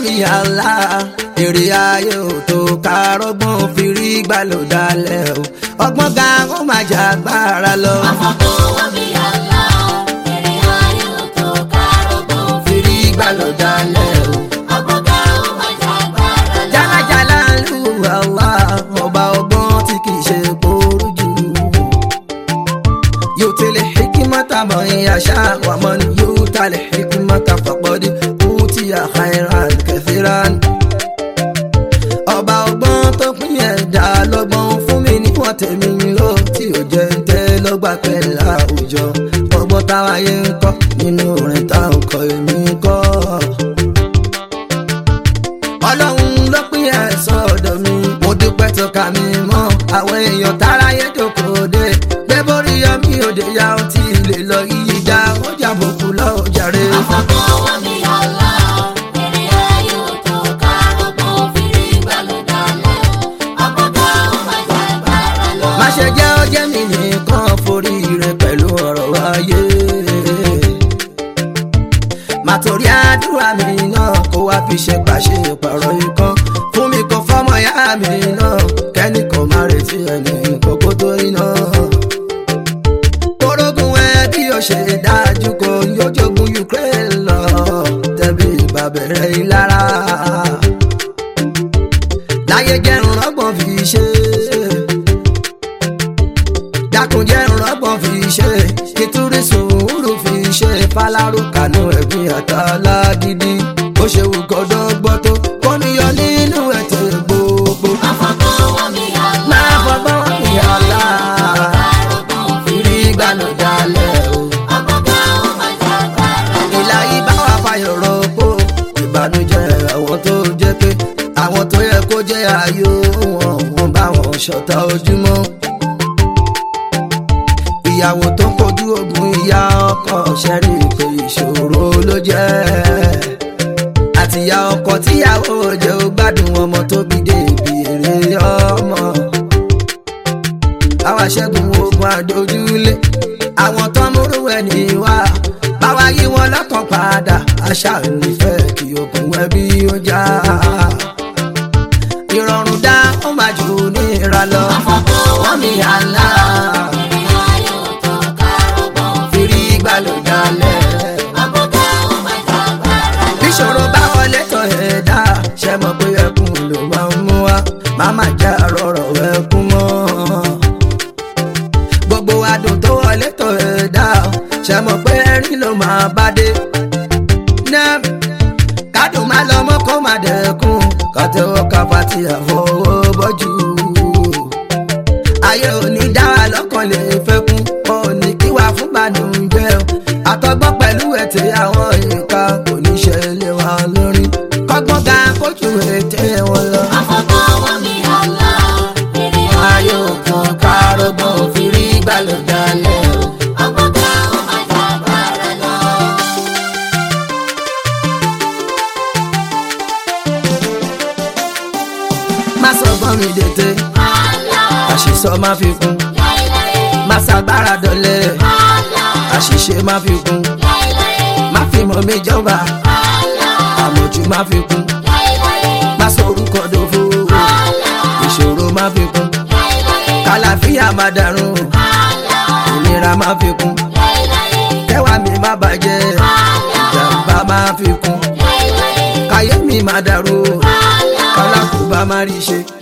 mi àlá èrè ayé ò tó kárọ́gbọ́n fi rí gbàlódálẹ̀ o ọgbọ́n ga ó máa jà agbára lọ. Àfọ̀kọ́wọ́ mi àlá, èrè ayé ò tó kárọ̀gbọ́n fi rí gbàlódálẹ̀ o. ọgbọ́gá ó máa jàgbára lọ. jálajàlá lu àlá ọba ọgbọ́n tí kì í ṣe kóoru jù. yóò tẹ̀lé hikimata mọ̀ ìyàṣá wà mọ́ ni yóò tẹ̀lé hikimata fàpọ̀dé kú tí a khairan kathiran. ọba ọgbọ́n tó pín ẹ̀dá lọ́gbọ́n fún mi níwọ̀n tèmi ó tí ò jẹ́ ń tẹ́ lọ́gbà pẹ̀lú àwùjọ. ọgbọ́n táwa yé ń kọ́ nínú orin táwọn kọ́ èmi kọ́ ọlọ́run ló pín ẹ̀sán ọ̀dọ̀ mi mo dúpẹ́ tó ka mi mọ́ àwọn èèyàn táráyé jókòó dé gbé borí yọmí òde ya ó ti lè lọ yíyí já ó jàbùkù lọ́ọ́ jàre. Àfọ̀kọ́wọ́ mi àlá, èrè ayé ò tó kárọ̀gbọ́n fi rí gbàlódálẹ̀ ọgbọ́gá ó máa jàgbára lọ. má ṣe jẹ́ ó jẹ́ mi nìkan forí rẹ pẹ̀lú ọ̀rọ̀ ayé. má torí àdúrà mi náà kó wá fi ṣe pàṣẹ pàrọ̀ ikán fún mi kò fọ́mọ ìyá mi náà kẹ́ni kò má retí ẹni kókó tó iná. kórógùn ẹ bí o ṣe dájú kó yójógun Ukraine lọ tẹ̀bí ìbàbẹ̀rẹ̀ ìlara láyé jẹ́rùn rọ́gbọ̀n fi ṣe dákunjẹ́ rọ́gbọ̀n fi ṣe kìtúrí sùúrù fi ṣe fálárù kànú ẹ̀gbìn àtàlà gidi ó ṣe wù kọ́dọ̀ gbọ́ tó kó níyọ nínú ẹ̀tẹ̀ gbogbo. Àfọ̀kọ́wọ́ mi àlá, máa fọgbọ́n fi àlá kárọ̀gbọ́n fi ìrí ìgbàlódálẹ̀ o. ọgbọ́gá ó máa jàgbára lọ. ìlà yìí bá wà fàyọ̀ rọ́pò ìbànújẹ́ àwọn tó jẹ́ pé àwọn tó yẹ kó jẹ́ ayọ̀ wọn wọn bá wọn ṣọ̀tá ojúmọ́. ìyàwó tó kojú ogun ìyá ọkọ ṣẹ́rí pé ìṣòro ló jẹ́ àtìyá ọkọ tíyàwó jẹ́ ó gbádùn ọmọ tó bí débi èrè ọmọ àwa ṣẹ́gun ogun àdójúlé àwọn tó ń múrú ẹni wá báwa yí wọn lọ́kàn padà àṣà nífẹ̀ẹ́ kí ogun ẹbí ó já ìrọ̀rùn dá ó máa jù níra lọ Àfọ̀kọ́wọ́ mi àlá, èrè ayé ò tó kárọ̀gbọ́n fi fìrí gbàlódálẹ̀ ọgbọ́gá ó máa jàgbára lọ. bíṣòro bá wọlé tọ̀ ẹ̀ dá ṣe mọ̀ pé ẹkún ló máa ń mú wa máma já rọrọ̀ ẹkún mọ́ gbogbo adùn tó wọlé tọ̀ ẹ̀ dá ṣe mọ̀ pé ẹ̀rín ló máa bá dé náà kádùn má lọ mọ́ kó má dẹ̀kun kàtẹ́wọ́ kápá tí àfọwọ́ bọ́jú ayé òní dára lọ́kàn lè fẹ́ kún òní kí wà fún bàdùnjẹ́ o àtọgbọ́n pẹ̀lú ẹ̀tẹ̀ àwọn ìka kò ní ṣẹlẹ̀ wá lórí kọ́gbọ́n ga kójú ètè wọn lọ. Àfọ̀kọ́wọ́ mi àlá, èrè ayé ò tó kárọ̀gbọ́n fi rí gbàlódálẹ̀ o. ọgbọ́gá ó máa jàgbára lọ. má sọ gbọ́n mi dètè Àlá, àṣìṣọ má fi kún láéláé, má ṣàgbára dọ̀lẹ́ àlá, àṣìṣe má fi kún láéláé, má fi mọ̀ mi jọba àlá, àmọ̀jù má fi kún láéláé, má sọ orúkọ dòfo àlá, ìṣòro má fi kún láéláé, kàlàfíà má dàrún àlá, ìnira má fi kún láéláé, kẹwàá mi má bàjẹ́ àlá, ìjàmbá má fi kún láéláé, káyé mi má dàrú àlá. kálákùbá má rí ṣe